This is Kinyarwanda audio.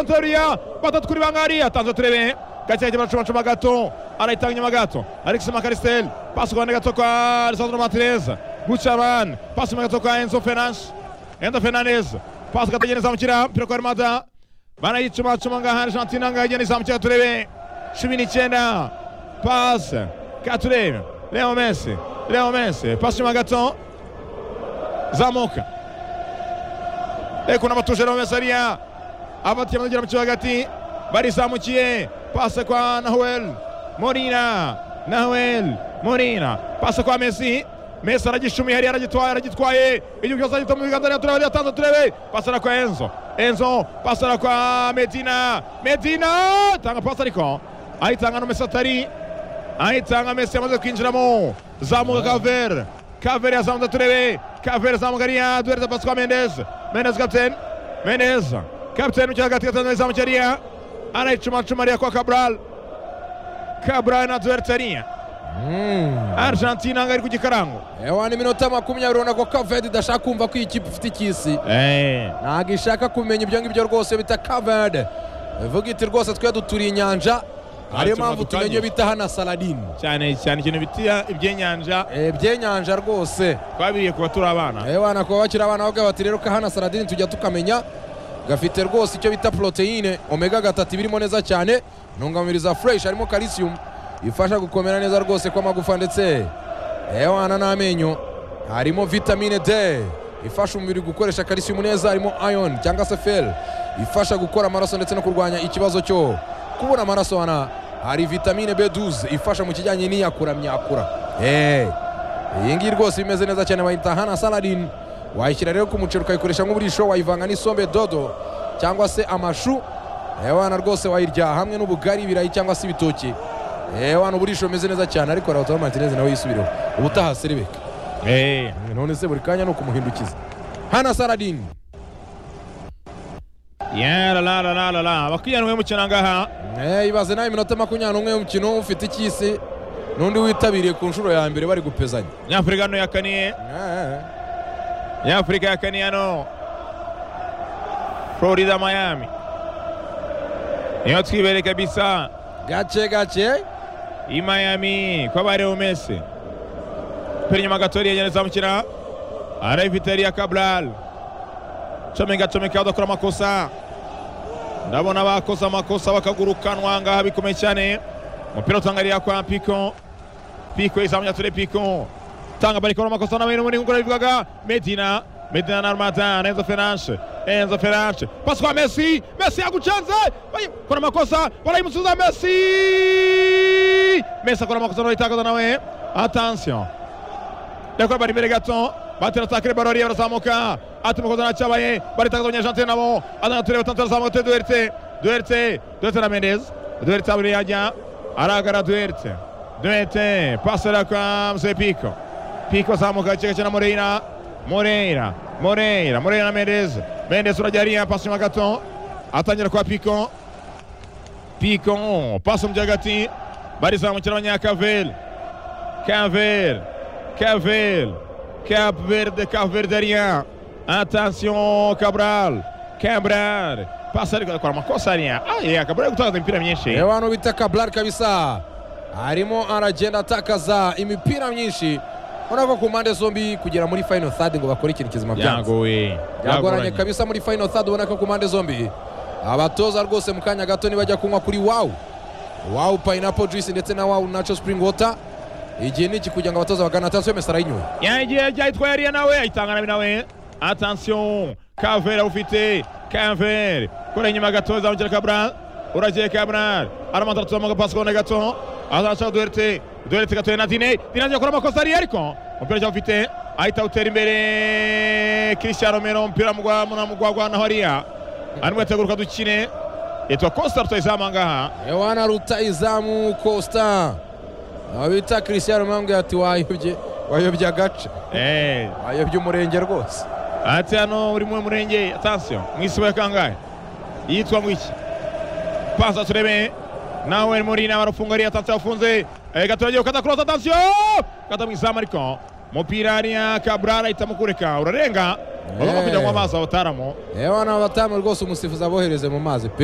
tanzaniya batatu kuri bangahe yatanze turebe gake gake baracubacuma gato arayitanga inyuma gato alex makarisiteri pasi ku ruhande gato kwa lisandro matireza gucabani pasi inyuma gato kwa enzo fenanshi enzo fenaneze pasi gato agenda izamukira umupira kwa remada barayicumacuma ngaha argentina ngaho igenda izamukira turebe cumi n'icyenda pasi katurebe leo mesi leo mesi pasi inyuma gato zamuka reka batuje leo mesi ariya abatiye amagera mu kibuga hagati barizamukiye pase kwa nahuel morina nahuel morina pase kwa mesi mesi aragishumiye hariya aragitwaye aragitwaye igihugu cyose agita mu biganza rero turebe yatanze turebe pasara kwa enzo enzo pasara kwa medina medina tanga pasi ariko ayitanga no mesi atari ayitanga mesi yamaze kwinjiramo zamuka kavere kavere yazamuka turebe kavere zamuka ariya duhereza pasi kwa mendez mendez kapiteni mendez kapiteni ukiri hagati gatanzaniya zamuka ariya anayicumacuma ariya kwa kabral kabral na duheritsariya argentina ngo ari ku gikarango ewa ni iminota makumyabiri ubona ko kavedi idashaka kumva ko iyi kipe ifite ikisi ntabwo ishaka kumenya ibyo ngibyo rwose bita kavedi ivuga iti rwose twe duturiye inyanja ariyo mpamvu tumenye bita hana saladini cyane cyane ikintu bita ibyenyanja ibyenyanja rwose twabiriye kuba turi abana ewa nakuba bakiri abana bavuga bati rero ka hana saladini tujya tukamenya gafite rwose icyo bita poroteyine omega gatatu birimo neza cyane intungamubiri za fureshi harimo karisiyumu ifasha gukomera neza rwose kw'amagufa ndetse ewana n'amenyo harimo vitamine d ifasha umubiri gukoresha karisiyumu neza harimo ayoni cyangwa se feri ifasha gukora amaraso ndetse no kurwanya ikibazo cyo kubura amaraso hana hari vitamine b12 ifasha mu kijyanye n'iyakura myakura iyi ngiyi rwose imeze neza cyane bayita hana saladini wayishyira rero ku muceri ukayikoresha nk'uburisho wayivanga n'isombe dodo cyangwa se amashu ewana rwose wayirya hamwe n'ubugari ibirayi cyangwa se ibitoki ewana uburisho bumeze neza cyane ariko rahotora martinez nawe yisubireho ubutaha seribeka none se buri kanya ni ukumuhindukiza hana saladini yararararara bakwiyanwe umukino angaha ibaze nawe iminota makumyabiri n'umwe y'umukino ufite ikisi n'undi witabiriye ku nshuro ya mbere bari gupezanya nyafurika hano yakaniye nyafurika yakaniye hano florida miami niyo twibereye kabisa gake gake i miami ko bareba mesi pera inyuma gatori yagenda izamukira arayifite ya kaburari comeka comeka badakora amakosa ndabona bakoze amakosa bakagurukanwa ngaha bikomeye cyane umupira utangariya kwa piko piko izamuye ture piko tanga bariko n'amakosa nawe n'ubundi nk'uko nabivugaga medina medina na armata na enzo feranshe enzo feranshe pasi kwa mesi mesi yagucanze kora amakosa barayimusubiza mesi mesi akora amakosa n'urayitakaza nawe atansiyo ndakora bari imbere gato batera atakire baro ariya barazamuka atimukoza ntacyabaye baritakaza abanyajanti nabo azana tureba tantu arazamuka tere duheretse duheretse duheretse na mendez duheretse abiri yajya aragara duheretse duheretse pasera kwa mzee piko piko azamuka gake gake na moreyira moreyira moreyira moreyira na mendez mendez urajya hariya pasi inyuma gato atangira kwa piko piko pasi mu hagati barizamukira abanyakaveri kaveri kaveri Cap Verde, Cap Verderia. Attention, Cabral. Cabral. Passa ali com uma coçarinha. Aí, a Cabral gutakaza imipira myinshi. Ewano bita Cabral kabisa. Arimo aragenda atakaza imipira myinshi. Urabona ku mpande zombi kugera muri final third ngo bakore ikintu kizima byanze. Yagoye. Yagoranye kabisa muri final third ubona ko ku mpande zombi. Abatoza rwose mu kanya gato nibajya kunywa kuri wow. Wow pineapple juice ndetse na wow nacho spring water. igihe ni iki kugira ngo abatoza bagana atansiyo mesi arayinyoye yagiye yitwaye ariya nawe ayitanga nabi nawe atansiyo kavere awufite kavere kora inyuma gato zamukira kabral uragiye kabral aramanza arazamuka pasi kubona gato azashaka duheretse duheretse gatoye na dine dine agiye gukora amakosa ariya ariko umupira cyangwa ufite ahita awutera imbere kirishya romero umupira mugwagwa naho ariya arimo yateguruka dukine yitwa costa rutayizamu ahangaha ewana rutayizamu costa aba bita christian rumambwe ati wayobye wayobye agace wayobye umurenge rwose ati hano uri mu murenge atansiyo mu isibo ya kangahe yitwa ngo iki pasa turebe nawe muri nama rufunga ariya atansiyo afunze gatoragiye ukata kurota atansiyo kata mu izamu ariko umupira hariya kaburara ahita mukureka urarenga bagomba kujya mu mazi abataramo yewe n'abatamu rwose umusifuzi abohereze mu mazi